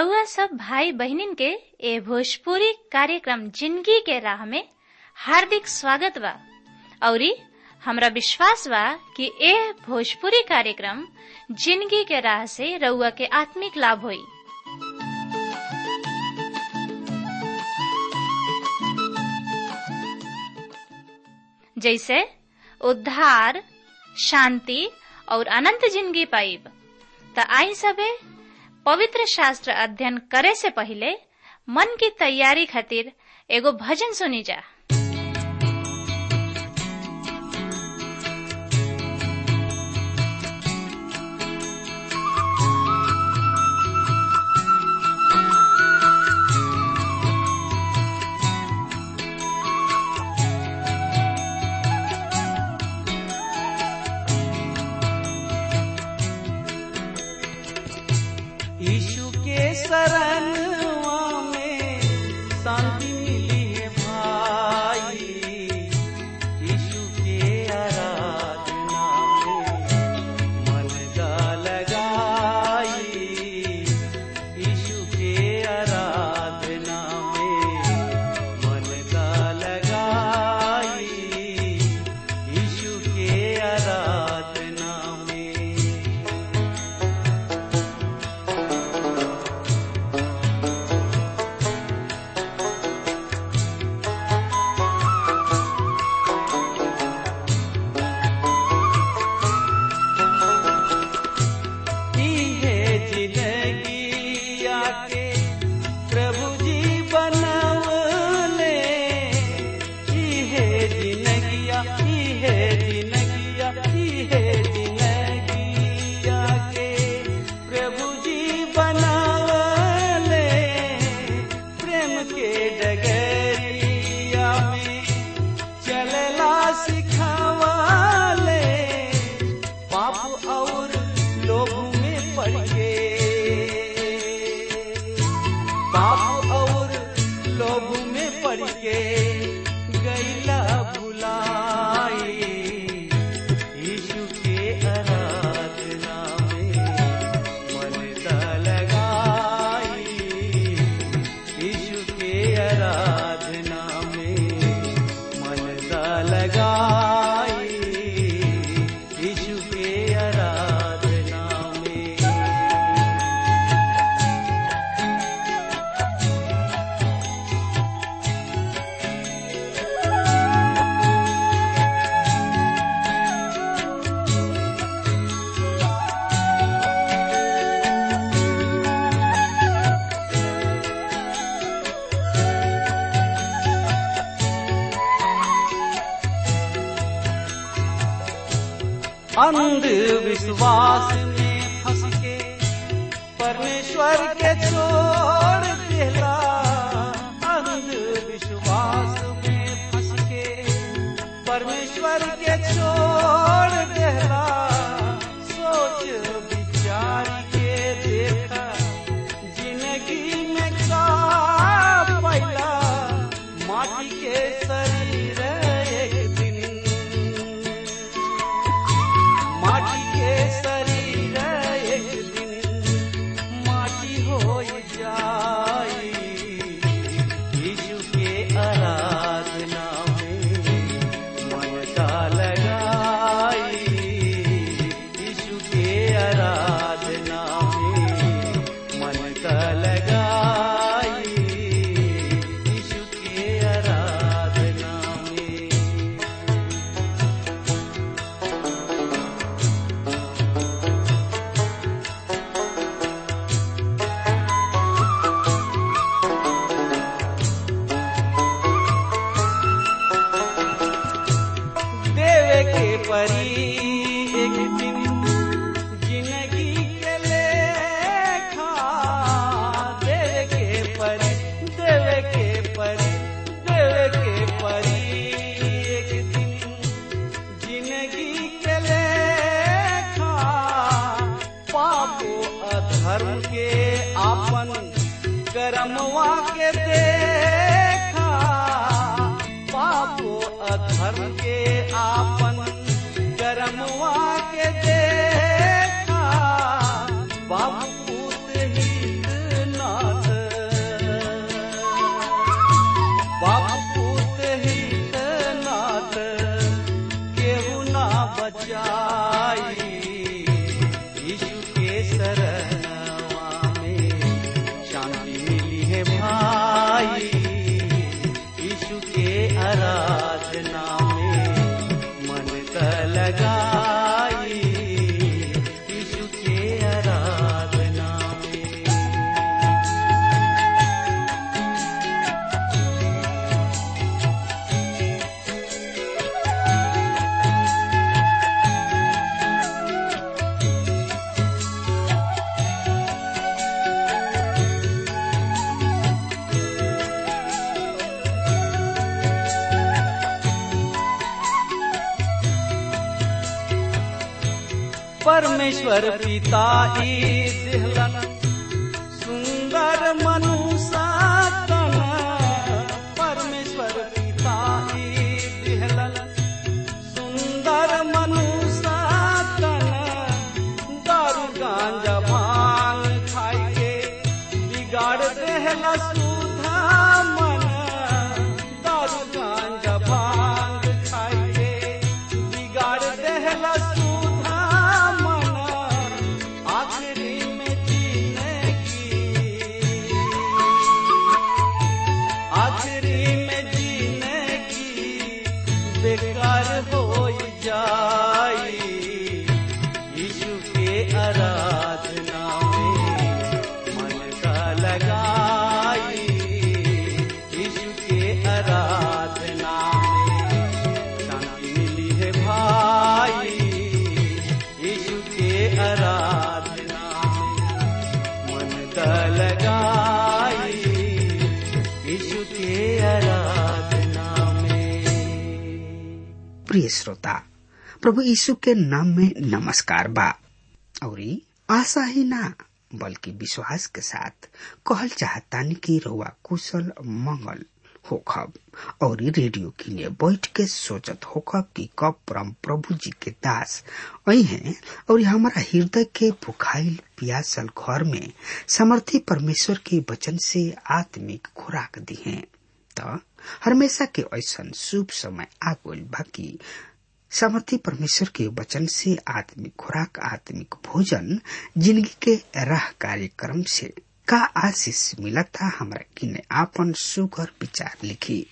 रउआ सब भाई बहिनीन के ए भोजपुरी कार्यक्रम जिंदगी के राह में हार्दिक स्वागत बा औरी हमरा विश्वास बा कि ए भोजपुरी कार्यक्रम जिंदगी के राह से रउआ के आत्मिक लाभ होई जैसे उद्धार शांति और अनंत जिंदगी पाइब त आई सबे पवित्र शास्त्र अध्ययन करे से पहले मन की तैयारी खातिर एगो भजन सुनी जा यीशु के शरणवा में शांति मिली है भाई यीशु के आराधना में मन का लगाई यीशु के आराधना में मन का लगाई यीशु के आराधना में की है जिंदगी आके प्रभु जी बनवले की है जिंदगिया की है जिंदगिया की है जिंदगी आके प्रभु जी बनवले प्रेम के डगरिया में चलला सिखावले पाप और लोभ में पड़ के पाप और लोभ में पड़ के गैला भुलाई यीशु के आराधना में मन दा लगाई यीशु के आराधना में मन दा लगाई यीशु के आराधना में अंधविश्वास में फंस के परमेश्वर के छोड़ देला अंधविश्वास में फंस के परमेश्वर के छोड़ देला सोच विचार के देखा जिंदगी में का पैला माटी के शरीर एक दिन माटी के शरीर एक दिन माटी हो जाई यीशु के आराधना में मन का लगाई यीशु के आराधना में मन का लगाई यीशु के आराधना में देवे के परी एक दिन जिंदगी के लेखा देवे के परी देवे के परी देवे के परी एक दिन जिंदगी के लेखा पापो अधर्म के आपन कर्मवा के देखा पापो अधर्म के आपन कर्मवा के देखा बापू हित परमेश्वर पिता ई दिहलन सुंदर मनुष्य तन परमेश्वर पिता ई दिहलन सुंदर मनुष्य तन दारू गांजा भांग खाई के बिगाड़ देहला सुधा मन दारू गांजा भांग खाई के बिगाड़ देहला सुधा मन आखिरी में जीने की आखिरी में जीने की बेकार हो जाई यीशु के आराधना में मन का लगाई यीशु के आराधना में शांति मिली है भाई यीशु के आराधना में मन का लगाई यीशु के आराधना में प्रिय श्रोता प्रभु यीशु के नाम में नमस्कार बा और आशा ही ना बल्कि विश्वास के साथ कहल चाहतानी कि रउआ कुशल मंगल होखब और रेडियो किने बैठ के सोचत होखब कि कब परम प्रभु जी के दास आई हैं और हमारा हृदय के भुखाइल पियासल घर में समर्थी परमेश्वर के वचन से आत्मिक खुराक दी हैं त हमेशा के ऐसा शुभ समय आ गइल बा कि समर्थी परमेश्वर के वचन से आत्मिक खुराक आत्मिक भोजन जिंदगी के राह कार्यक्रम से का आशीष मिला था हमरा किने आपन सुगर विचार लिखी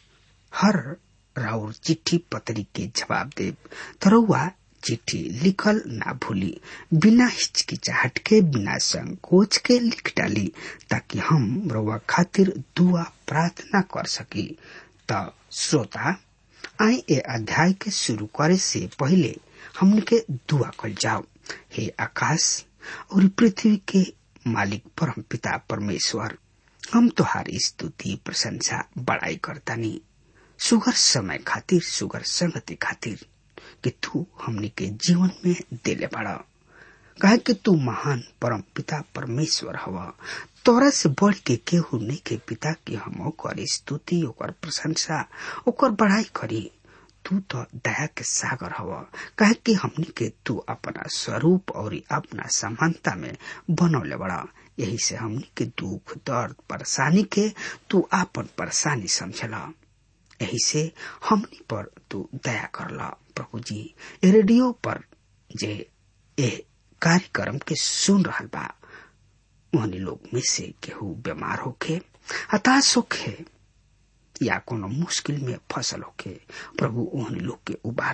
हर राउर चिट्ठी पत्री के जवाब देव तरौआ चिट्ठी लिखल ना भूली बिना हिचकिचाहट के बिना संकोच के लिख डाली ताकि हम रउआ खातिर दुआ प्रार्थना कर सकी त श्रोता आई ए अध्याय के शुरू करे से पहले हमने के दुआ कल जाओ हे आकाश और पृथ्वी के मालिक परम पिता परमेश्वर हम तुहारी स्तुति प्रशंसा बड़ाई करतानी सुगर समय खातिर सुगर संगति खातिर कि तू हमने के जीवन में देले बड़ा कहे कि तू महान परम पिता परमेश्वर हवा तोरा से बढ़ के केहू नहीं के पिता की हम ओकर स्तुति ओकर प्रशंसा ओकर बड़ाई करी तू तो दया के सागर हवा कहे कि हमनी के तू अपना स्वरूप और अपना समानता में बनौले बड़ा यही से हमनी के दुख दर्द परेशानी के तू आपन परेशानी समझला यही से हमनी पर तू दया करला प्रभु जी ए रेडियो पर जे ए कार्यक्रम के सुन रहल बा उन्हीं लोग में से केहू बीमार होके हताश होके या कोनो मुश्किल में फसल होके प्रभु ओहन लोग के उबार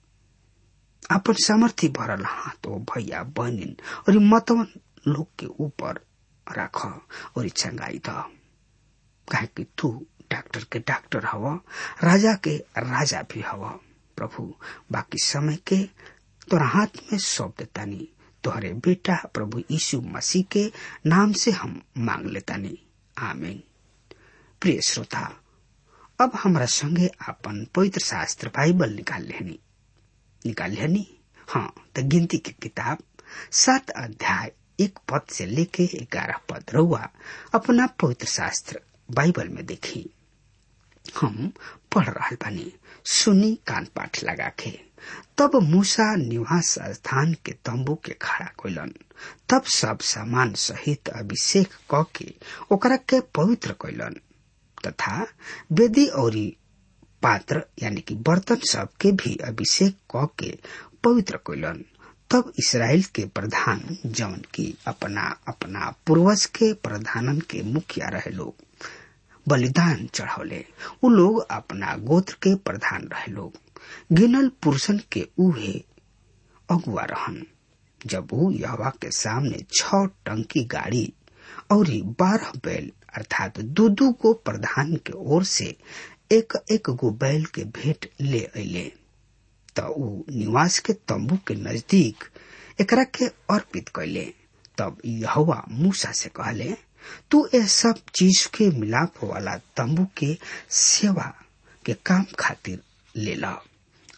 अपन सामर्थ्य भरल हाथ ओ भैया बहनिन और मतवन लोग के ऊपर राख और चंगाई द कहे कि तू डॉक्टर के डॉक्टर हव राजा के राजा भी हव प्रभु बाकी समय के तोरा हाथ में सौंप देतानी तोहरे बेटा प्रभु यीशु मसीह के नाम से हम मांग लेतानी आमीन प्रिय श्रोता अब हमरा संगे अपन पवित्र शास्त्र बाइबल निकाल लेनी निकाल लेनी हाँ तो गिनती की किताब सात अध्याय एक पद से लेके ग्यारह पद रहुआ अपना पवित्र शास्त्र बाइबल में देखी हम पढ़ रहा बानी सुनी कान पाठ लगा के तब मूसा निवास स्थान के तंबू के खड़ा कैलन तब सब सामान सहित अभिषेक क के ओकरा के पवित्र कैलन तथा वेदी और पात्र यानी कि बर्तन सब के भी अभिषेक क के पवित्र कैलन तब इसराइल के प्रधान जौन की अपना अपना पूर्वज के प्रधानन के मुखिया रहे लोग बलिदान चढ़ौले उ लोग अपना गोत्र के प्रधान रहे लोग गिनल पुरुषन के उहे अगुआ रहन जब वो यहवा के सामने छ टंकी गाड़ी और बारह बैल अर्थात दू दू गो प्रधान के ओर से एक एक गो बैल के भेंट ले अले त ऊ निवास के तंबू के नजदीक एकरा के अर्पित कैले तब यहवा मूसा से कहले तू ये सब चीज के मिलाप वाला तंबू के सेवा के काम खातिर ले ला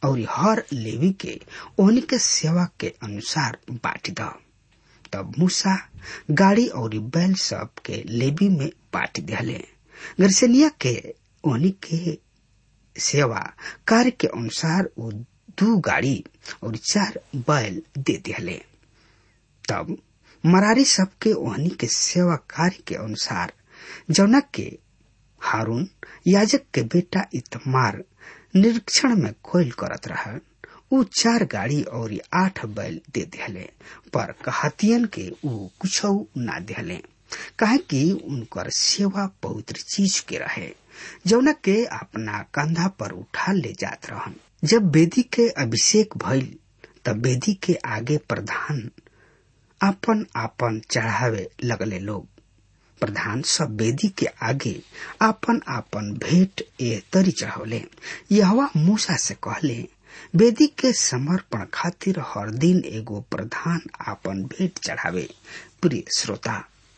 और हर लेवी के ओहनी के सेवा के अनुसार बांट द तब मूसा गाड़ी और बैल सब के लेवी में बांट दिले गर्सनिया के ओहनी के सेवा कार्य के अनुसार वो दू गाड़ी और चार बैल दे दिले तब मरारी सबके ओहनी के सेवा कार्य के अनुसार जौना के हारून याजक के बेटा इतमार निरीक्षण में कोयल करत रहा ऊ चार गाड़ी और आठ बैल दे दिले पर कहतियन के ऊ कुछ ना दिले काहे कि उनकर सेवा पवित्र चीज के रहे जौना के अपना कंधा पर उठा ले जात रहन जब बेदी के अभिषेक भइल तब बेदी के आगे प्रधान आपन आपन चढ़ावे लगले लोग प्रधान सब वेदी के आगे आपन आपन भेंट ए तरी चढ़ौले यहवा मूसा से कहले वेदी के समर्पण खातिर हर दिन एगो प्रधान आपन भेंट चढ़ावे प्रिय श्रोता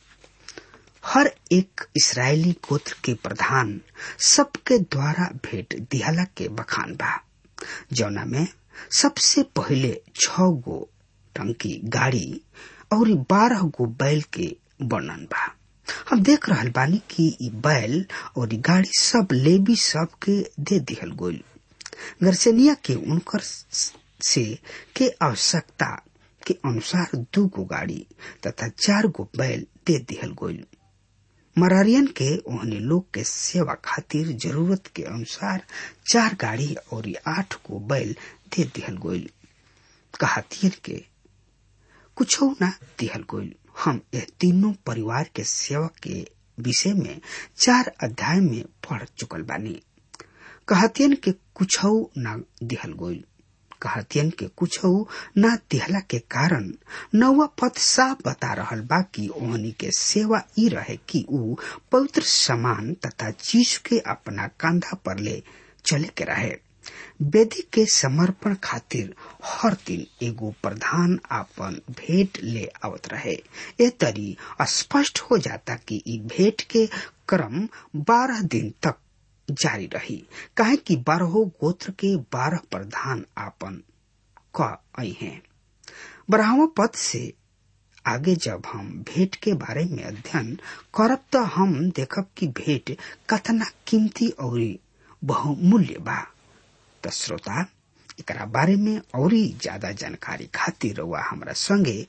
हर एक इसराइली गोत्र के प्रधान सबके द्वारा भेंट दिहला के बखान बा जौना में सबसे पहले छ गो टंकी गाड़ी और बारह गो बैल के वर्णन बा हम देख रहल बानी कि ई बैल और ई गाड़ी सब लेबी सब के दे दिहल गोल गर्सेनिया के उनकर से के आवश्यकता के अनुसार दू गो गाड़ी तथा चार गो बैल दे दिहल गोल मरारियन के ओहने लोग के सेवा खातिर जरूरत के अनुसार चार गाड़ी और आठ गो बैल दे दिहल गोल कहातियन के कुछ ना दिहल गोल हम यह तीनों परिवार के सेवा के विषय में चार अध्याय में पढ़ चुकल बानी कहतियन के कुछ ना दिहल गोल कहतियन के कुछ ना दिहला के कारण नौवा पद साफ बता रहल बा कि ओहनी के सेवा ई रहे कि ऊ पवित्र समान तथा चीज के अपना कंधा पर ले चले के रहे वेदी के समर्पण खातिर हर दिन एगो प्रधान आपन भेंट ले आवत रहे ए तरी स्पष्ट हो जाता कि ई भेंट के क्रम बारह दिन तक जारी रही काहे कि बारहो गोत्र के बारह प्रधान आपन क आई हैं बारहवा पद से आगे जब हम भेंट के बारे में अध्ययन करब तो हम देखब कि भेंट कतना कीमती और बहुमूल्य बा त श्रोता एकरा बारे में और ज्यादा जानकारी खातिर वह हमरा संगे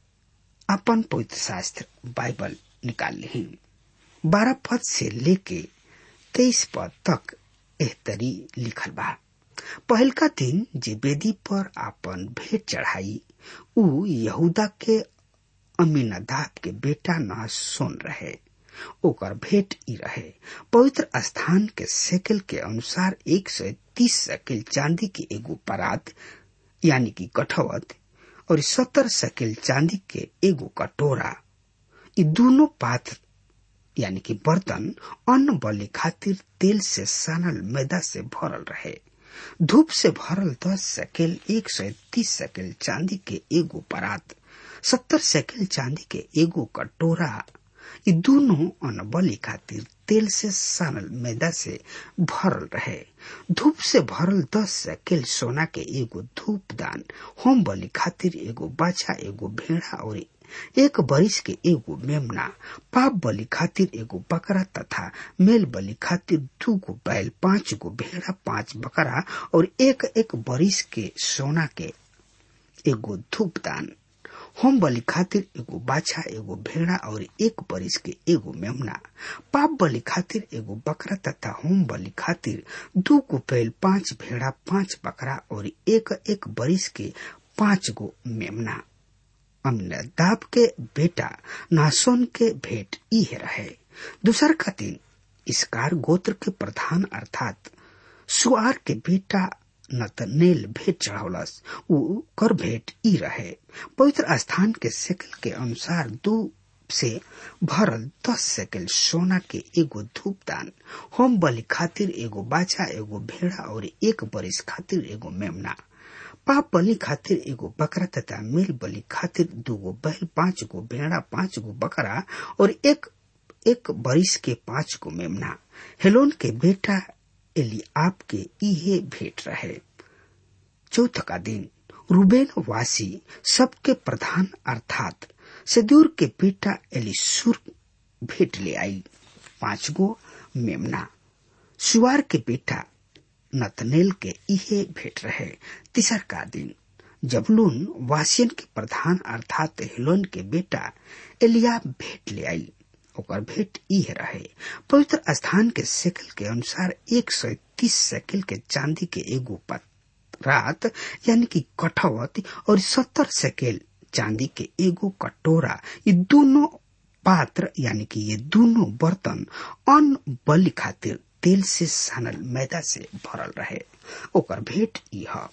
अपन पवित्र शास्त्र बाइबल निकाल ली बारह पद से लेके तेईस पद तक एहतरी लिखल बा पहलका दिन जे वेदी पर आपन भेंट चढ़ाई ऊ यहूदा के अमीनादाब के बेटा नहसोन रहे ओकर भेंट ई रहे पवित्र स्थान के सेकल के अनुसार एक सौ तीस सेकल चांदी की एगो परात यानी कि कठवत और सत्तर सेकल चांदी के एगो कटोरा ये दोनों पात्र यानी कि बर्तन अन्न बलि खातिर तेल से सानल मैदा से भरल रहे धूप से भरल दस सेकेल एक सौ तीस सेकेल चांदी के एगो परात सत्तर सेकेल चांदी के एगो कटोरा ये दोनों अन्न बलि खातिर तेल से सानल मैदा से भरल रहे धूप से भरल दस सेकेल सोना के एगो धूप दान होम बलि खातिर एगो बाछा एगो भेड़ा और एक बरिस के एगो मेमना पाप बलि खातिर एगो बकरा तथा मेल बलि खातिर दू गो बैल पांच गो भेड़ा पांच बकरा और एक एक बरिस के सोना के एगो धूप दान होम बलि खातिर एगो बाछा एगो भेड़ा और एक बरिस के एगो मेमना पाप बलि खातिर एगो बकरा तथा होम बलि खातिर दू गो बैल पांच भेड़ा पांच बकरा और एक एक बरिस के पांच गो मेमना अमीनादाब के बेटा नासोन के भेंट इहे रहे दूसर का दिन इसकार गोत्र के प्रधान अर्थात सुआर के बेटा नतनेल भेंट चढ़ौलस ऊ कर भेंट ई रहे पवित्र स्थान के सेकल के अनुसार दो से भरल दस सेकल सोना के एगो धूप दान होम बलि खातिर एगो बाछा एगो भेड़ा और एक बरिस खातिर एगो मेमना पाप बलि खातिर एगो बकरा तथा मेल बलि खातिर दूगो बैल पांच गो भेड़ा पांच गो बकरा और एक एक बरिस के पांच गो मेमना हेलोन के बेटा एली आप के इहे भेंट रहे चौथ का दिन रूबेन वासी सबके प्रधान अर्थात सदूर के बेटा एलिसुर भेंट ले आई पांच गो मेमना सुवार के बेटा नतनेल के इहे भेंट रहे तीसर का दिन जबलून वासियन के प्रधान अर्थात हिलोन के बेटा एलिया भेंट ले आई ओकर भेंट इहे रहे पवित्र स्थान के सेकल के अनुसार एक सौ तीस सेकल के चांदी के एगो रात यानी कि कठवत और सत्तर सेकेल चांदी के एगो कटोरा ये दोनों पात्र यानी कि ये दोनों बर्तन अन्न बलि खातिर तेल से सानल मैदा से भरल रहे ओकर भेंट यह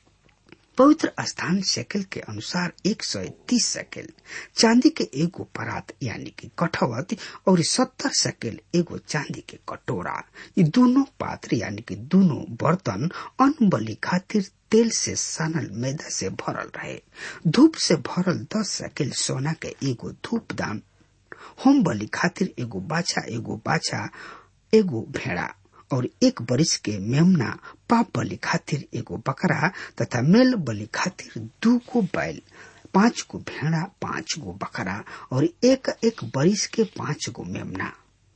पवित्र स्थान सेकल के अनुसार एक सौ तीस सेकल चांदी के एगो परात यानी कि कठवत और सत्तर सेकल एगो चांदी के कटोरा ये दोनों पात्र यानी कि दोनों बर्तन अन्न बलि खातिर तेल से सानल मैदा से भरल रहे धूप से भरल दस सेकल सोना के एगो धूप दान होम बलि खातिर एगो बाछा एगो बाछा एगो भेड़ा और एक बरिस के मेमना पाप बलि खातिर एगो बकरा तथा मेल बलि खातिर दू गो बैल पांच गो भेड़ा पांच गो बकरा और एक एक बरिस के पांच गो मेमना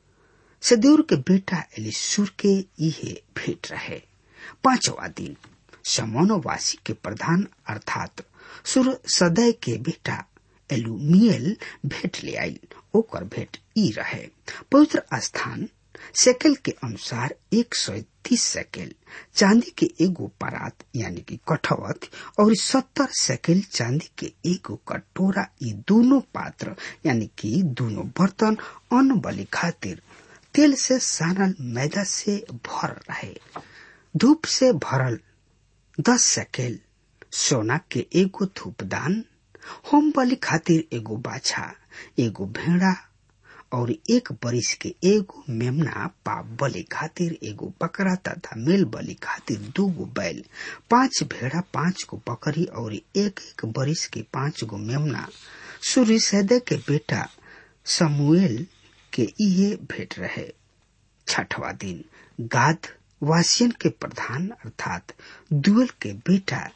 सदेवर के बेटा एलिसूर के इहे भेंट रहे पांचवा दिन समोनवासी के प्रधान अर्थात सुर सदय के बेटा एलुमियल भेंट ले आई ओकर भेंट ई रहे पवित्र स्थान सेकल के अनुसार एक सौ तीस सेकेल चांदी के एगो परात यानी कि कठवत और सत्तर सेकेल चांदी के एगो कटोरा ये दोनों पात्र यानी कि दोनों बर्तन अन्न बलि खातिर तेल से सानल मैदा से भर रहे धूप से भरल दस सेकेल सोना के एगो धूपदान होम बलि खातिर एगो बाछा एगो भेड़ा और एक बरिस के एगो मेमना पाप बलि खातिर एगो बकरा तथा मेल बलि खातिर दू गो बैल पांच भेड़ा पांच गो बकरी और एक एक बरिस के पांच गो मेमना सूर्य सैदे के बेटा समूएल के इहे भेंट रहे छठवा दिन गाद वासियन के प्रधान अर्थात दुअल के बेटा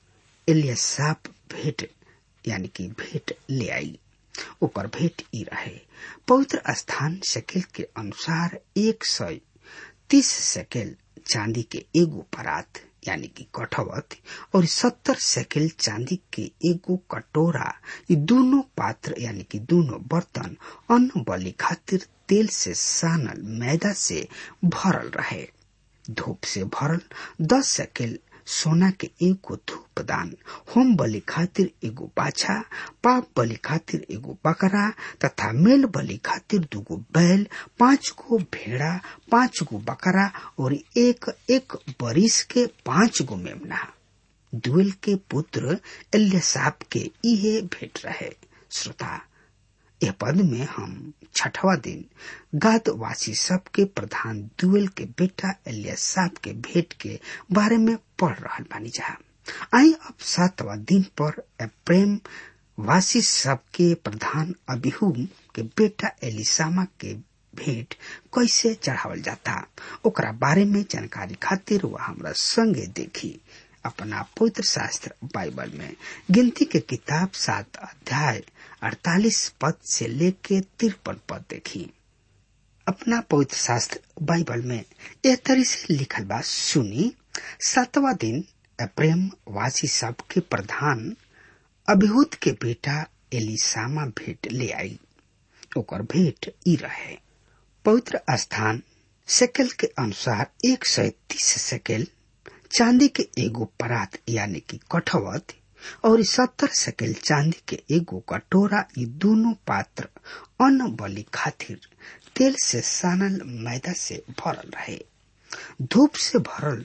एलियासाप भेंट यानी कि भेंट ले आई ओकर भेंट ई रहे पवित्र स्थान सेकेल के अनुसार एक सौ तीस सेकेल चांदी के एगो परात यानी कि कठवत और सत्तर सेकेल चांदी के एगो कटोरा ये दोनों पात्र यानी कि दोनों बर्तन अन्न बलि खातिर तेल से सानल मैदा से भरल रहे धूप से भरल दस सेकेल सोना के एगो धूप दान होम बलि खातिर एगो बाछा पाप बलि खातिर एगो बकरा तथा मेल बलि खातिर दूगो बैल पांच गो भेड़ा पांच गो बकरा और एक एक बरिस के पांच गो मेमना दुएल के पुत्र एल्यसाप के इहे भेंट रहे श्रोता यह पद में हम छठवा दिन गाद वासी सब के प्रधान दुएल के बेटा एलियासाब के भेंट के बारे में पढ़ रहा बानी जा आई अब सातवा दिन पर प्रेम वासी सब के प्रधान अबिहूम के बेटा एलिसामा के भेंट कैसे चढ़ावल जाता ओकरा बारे में जानकारी खातिर वह हमरा संगे देखी अपना पवित्र शास्त्र बाइबल में गिनती के किताब सात अध्याय अड़तालीस पद से लेके तिरपन पद देखी अपना पवित्र शास्त्र बाइबल में यह तरी से लिखल बा सुनी सातवा दिन प्रेम वासी सब के प्रधान अभिहूत के बेटा एलिसामा भेंट ले आई ओकर भेंट ई रहे पवित्र स्थान सेकल के अनुसार एक सौ तीस सेकल चांदी के एगो परात यानी कि कठवत और सत्तर सेकेल चांदी के एगो कटोरा ये दोनों पात्र अन्न बलि खातिर तेल से सानल मैदा से भरल रहे धूप से भरल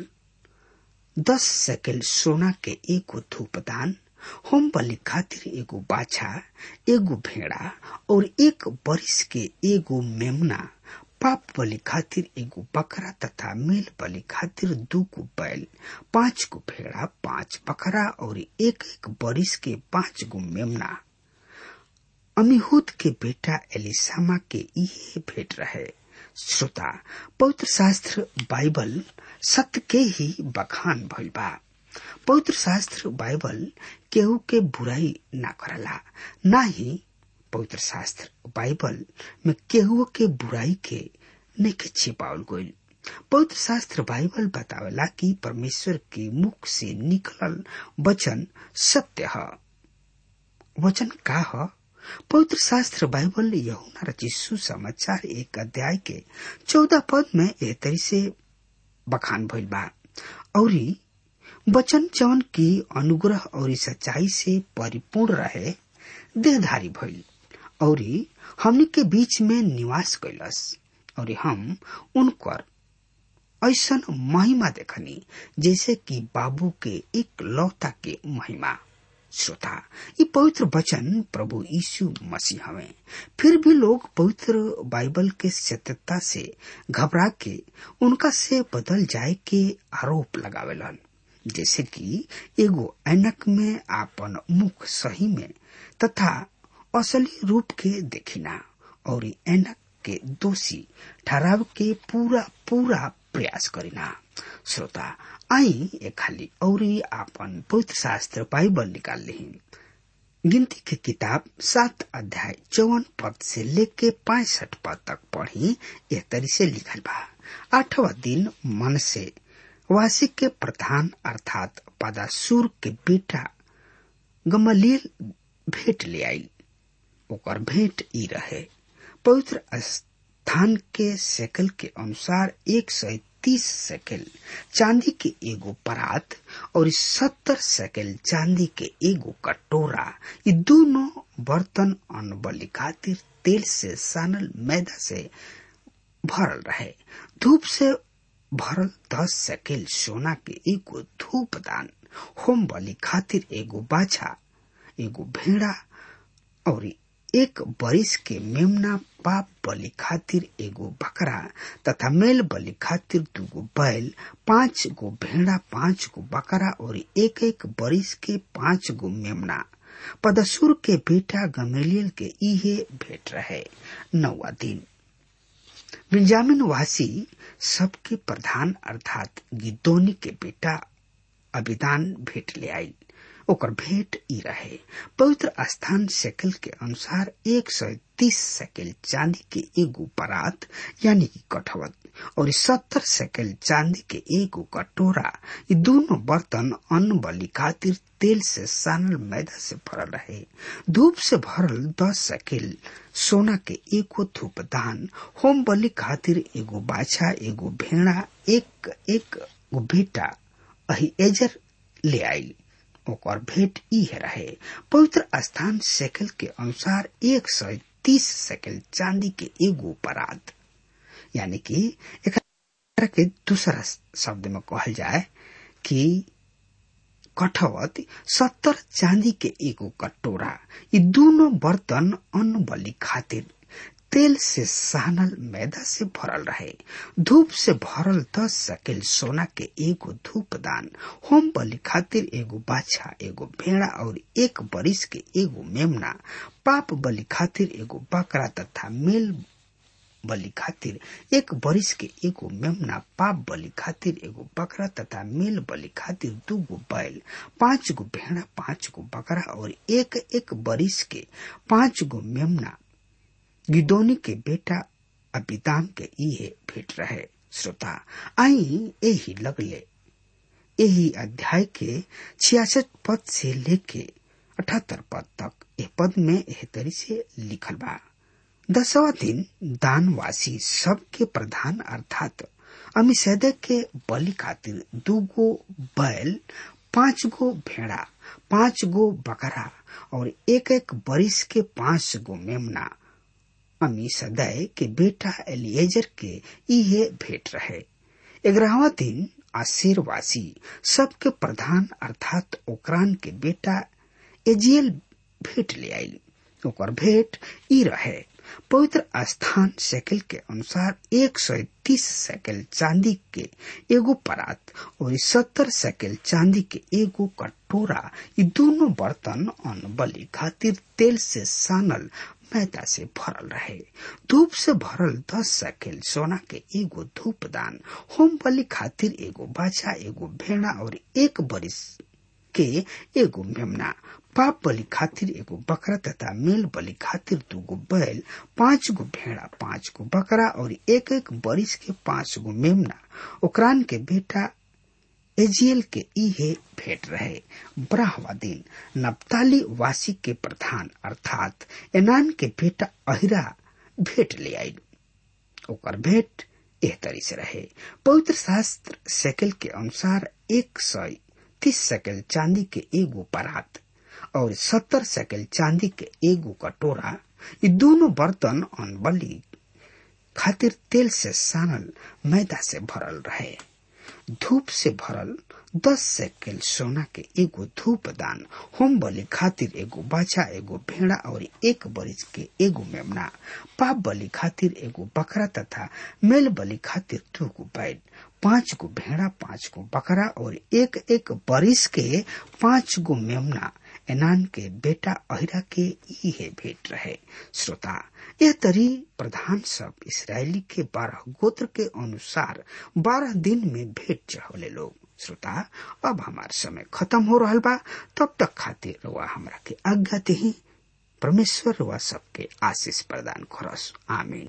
दस सेकेल सोना के एगो धूपदान होम बलि खातिर एगो बाछा एगो भेड़ा और एक बरिस के एगो मेमना पाप बलि खातिर एगो बकरा तथा मेल बलि खातिर दू गो बैल पांच गो भेड़ा पांच बकरा और एक एक बरिस के पांच गो मेमना अमीहूद के बेटा एलिसामा के इहे भेंट रहे श्रोता पवित्र शास्त्र बाइबल सत्य के ही बखान भइल बा पवित्र शास्त्र बाइबल केहू के बुराई ना करला ना ही पवित्र शास्त्र बाइबल में केहू के बुराई के नहीं छिपावल गईल पवित्र शास्त्र बाइबल बतावेला कि परमेश्वर के मुख से निकलल वचन सत्य है वचन का है पवित्र शास्त्र बाइबल यहुना रचित सुसमाचार एक अध्याय के चौदह पद में ए तरी से बखान भइल बा औरी वचन जवन की अनुग्रह और सच्चाई से परिपूर्ण रहे देहधारी भइल औरी हमनी के बीच में निवास कैलस और हम उनकर ऐसन महिमा देखनी जैसे कि बाबू के एक लौता के महिमा श्रोता ये पवित्र वचन प्रभु यीशु मसीह हवे फिर भी लोग पवित्र बाइबल के सत्यता से घबरा के उनका से बदल जाए के आरोप लगावेलन जैसे कि एगो ऐनक में आपन मुख सही में तथा असली रूप के देखिना और ऐनक के दोषी ठहराव के पूरा पूरा प्रयास करिना श्रोता आई ए खाली औरी आपन पवित्र शास्त्र बाइबल निकाल ली गिनती के किताब सात अध्याय चौवन पद से लेके पैंसठ पद तक पढ़ी यह तरी से लिखल बा आठवा दिन मन से वासी के प्रधान अर्थात पदासुर के बेटा गमलील भेंट ले आई ओकर भेंट ई रहे पवित्र स्थान के सेकल के अनुसार एक सौ तीस सेकल चांदी के एगो परात और सत्तर सेकल चांदी के एगो कटोरा ये दोनों बर्तन अन्न बलि खातिर तेल से सानल मैदा से भरल रहे धूप से भरल दस सेकेल सोना के एगो धूप दान होम बलि खातिर एगो बाछा एगो भेड़ा और एक बरिस के मेमना पाप बलि खातिर एगो बकरा तथा मेल बलि खातिर दूगो बैल पांच गो भेड़ा पांच गो बकरा और एक एक बरिस के पांच गो मेमना पदसुर के बेटा गमेलियल के इहे भेंट रहे नौवा दिन बिंजामिन वासी सबके प्रधान अर्थात गिदोनी के बेटा अभिदान भेंट ले आई ओकर भेंट ई रहे पवित्र स्थान सेकल के अनुसार एक सौ तीस सेकल चांदी के एगो परात यानी कि कठवत और सत्तर सेकल चांदी के एगो कटोरा ये दोनों बर्तन अन्न बलि खातिर तेल से सानल मैदा से भरल रहे धूप से भरल दस सेकेल सोना के एगो धूप दान होम बलि खातिर एगो बाछा एगो भेड़ा एक एक गो बेटा अही एजर ले आई ओकर भेंट ई रहे पवित्र स्थान सेकल के अनुसार एक सौ तीस सेकल चांदी के एगो परात यानी कि एक के दूसरा शब्द में कहल जाए कि कठवत सत्तर चांदी के एगो कटोरा ये दोनों बर्तन अन्न बलि खातिर तेल से सानल मैदा से भरल रहे धूप से भरल दस सकेल सोना के एगो धूप दान होम बलि खातिर एगो बाछा एगो भेड़ा और एक बरिस के एगो मेमना पाप बलि खातिर एगो बकरा तथा मेल बलि खातिर एक बरिस के एगो मेमना पाप बलि खातिर एगो बकरा तथा मेल बलि खातिर दू गो बैल पांच गो भेड़ा पांच गो बकरा और एक एक बरिस के पांच गो मेमना गिदोनी के बेटा अबिदाम के इहे भेट रहे श्रोता आई यही लगले यही अध्याय के छियासठ पद से लेके अठहत्तर पद तक ए पद में एह तरी से लिखल बा दसवा दिन दानवासी सबके प्रधान अर्थात अमिसैदे के बलि खातिर दू गो बैल पांच गो भेड़ा पांच गो बकरा और एक एक बरिस के पांच गो मेमना अमी सदै के बेटा एलिएजर के इहे भेंट रहे ग्यारहवा दिन आशीरवासी सबके प्रधान अर्थात ओकरान के बेटा एजियल भेंट ले आई ओकर भेंट ई रहे पवित्र स्थान सेकल के अनुसार एक सौ तीस सेकल चांदी के एगो परात और सत्तर सेकल चांदी के एगो कटोरा ये दोनों बर्तन अन्न बलि खातिर तेल से सानल मैदा से भरल रहे धूप से भरल दस सैकेल सोना के एगो धूप दान होम बलि खातिर एगो बाछा एगो भेड़ा और एक बरिस के एगो मेमना पाप बलि खातिर एगो बकरा तथा मेल बलि खातिर दूगो बैल पांच गो भेड़ा पांच गो बकरा और एक एक बरिस के पांच गो मेमना ओकरान के बेटा एजियल के इहे भेंट रहे ब्राहवा दिन नप्ताली वासी के प्रधान अर्थात एनान के बेटा अहिरा भेंट ले आयल ओकर भेंट एह तरी से रहे पवित्र शास्त्र सेकल के अनुसार एक सौ तीस सेकल चांदी के एगो परात और सत्तर सेकल चांदी के एगो कटोरा ये दोनों बर्तन अनबली खातिर तेल से सानल मैदा से भरल रहे धूप से भरल दस सेकेल सोना के एगो धूप दान होम बलि खातिर एगो बाछा एगो भेड़ा और एक बरिस के एगो मेमना पाप बलि खातिर एगो बकरा तथा मेल बलि खातिर दू गो बैल पांच गो भेड़ा पांच गो बकरा और एक एक बरिस के पांच गो मेमना एनान के बेटा अहिरा के इहे भेंट रहे श्रोता यह तरी प्रधान सब इसराइली के बारह गोत्र के अनुसार बारह दिन में भेंट चढ़ौले लोग श्रोता अब हमार समय खत्म हो रहा बा तब तक खातिर रुआ हमरा के आज्ञा दही परमेश्वर रुआ सबके आशीष प्रदान करस आमीन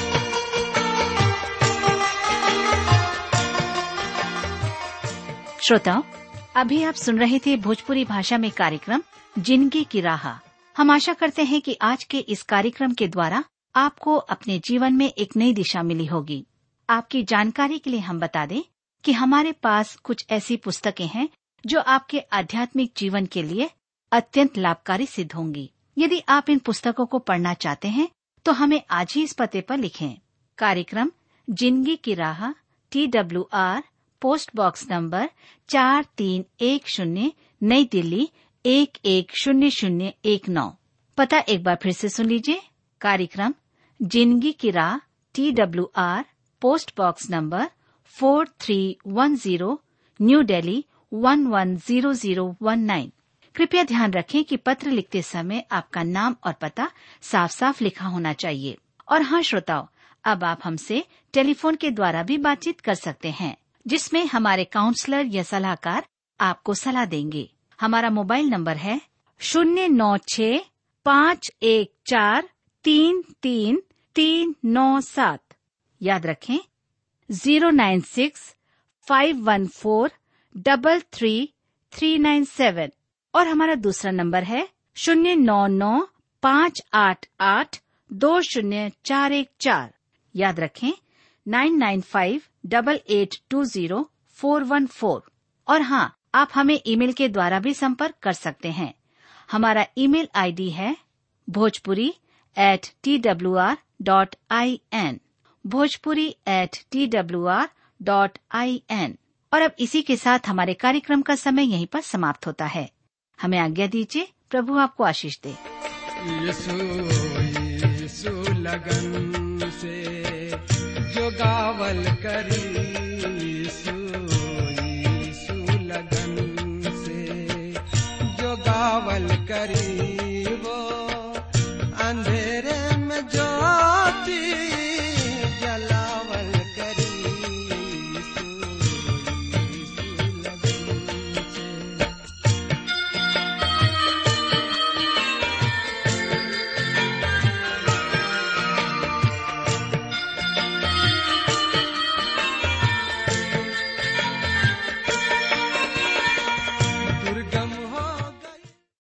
श्रोताओं अभी आप सुन रहे थे भोजपुरी भाषा में कार्यक्रम जिंदगी की राह हम आशा करते हैं कि आज के इस कार्यक्रम के द्वारा आपको अपने जीवन में एक नई दिशा मिली होगी आपकी जानकारी के लिए हम बता दें कि हमारे पास कुछ ऐसी पुस्तकें हैं जो आपके आध्यात्मिक जीवन के लिए अत्यंत लाभकारी सिद्ध होंगी यदि आप इन पुस्तकों को पढ़ना चाहते हैं तो हमें आज ही इस पते पर लिखें कार्यक्रम जिंदगी की राह T W R post box number चार तीन एक शून्य नई दिल्ली एक एक शून्य शून्य एक नौ पता एक बार फिर से सुन लीजिए कार्यक्रम जिंदगी की राह T W R post box number four three one zero new Delhi one one zero zero one nine कृपया ध्यान रखें कि पत्र लिखते समय आपका नाम और पता साफ साफ लिखा होना चाहिए और हाँ श्रोताओं अब आप हमसे टेलीफोन के द्वारा भी बातचीत कर सकते हैं जिसमें हमारे काउंसलर या सलाहकार आपको सलाह देंगे हमारा मोबाइल नंबर है शून्य नौ छ पाँच एक चार तीन तीन तीन नौ सात याद रखें zero nine six five one four double three three nine seven और हमारा दूसरा नंबर है शून्य नौ नौ पाँच आठ आठ दो शून्य चार एक चार याद रखें nine nine five double eight two zero four one four और हाँ आप हमें ईमेल के द्वारा भी संपर्क कर सकते हैं हमारा ईमेल आईडी है Bhojpuri at T W R dot I N Bhojpuri at T W R dot I N और अब इसी के साथ हमारे कार्यक्रम का समय यहीं पर समाप्त होता है हमें आज्ञा दीजिए प्रभु आपको आशीष दे यीशु यीशु लगन से जो गावल करी यीशु यीशु लगन से जो गावल करी वो अंधेरे में ज्योति